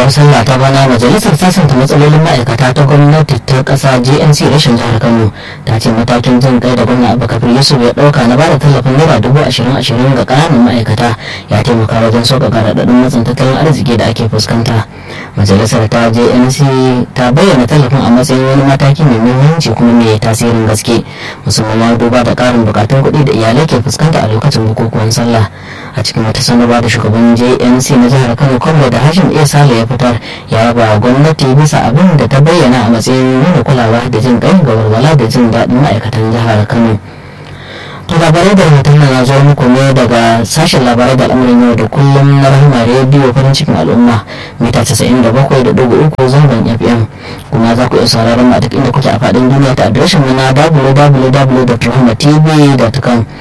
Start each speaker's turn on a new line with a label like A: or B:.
A: babbar sallah ta bana majalisar sasanta matsalolin ma'aikata ta gwamnati ta kasa gnc rashin jihar kano ta ce matakin jin kai da gwamna abubakar yusuf ya dauka na bada tallafin naira dubu ashirin ashirin ga kananan ma'aikata ya taimaka wajen sauƙaƙa raɗaɗin matsin tattalin arziki da ake fuskanta majalisar ta gnc ta bayyana tallafin a matsayin wani mataki mai muhimmanci kuma mai tasirin gaske musamman ma duba da ƙarin bukatun kuɗi da iyalai ke fuskanta a lokacin bukukuwan sallah a cikin wata sanarwa da shugaban jnc na jihar kano kwallo da hashim iya sale ya fitar ya yaba gwamnati bisa abin da ta bayyana a matsayin nuna kulawa da jin kai ga walwala da jin daɗin ma'aikatan jihar kano to labarai da rahoton na zo muku ne daga sashen labarai da al'amuran yau da kullum na rahama rediyo farin cikin al'umma mita 97.3 zangon fm kuma za ku iya sauraron mu a duk inda kuke a faɗin duniya ta adireshin mu na www.rahamatv.com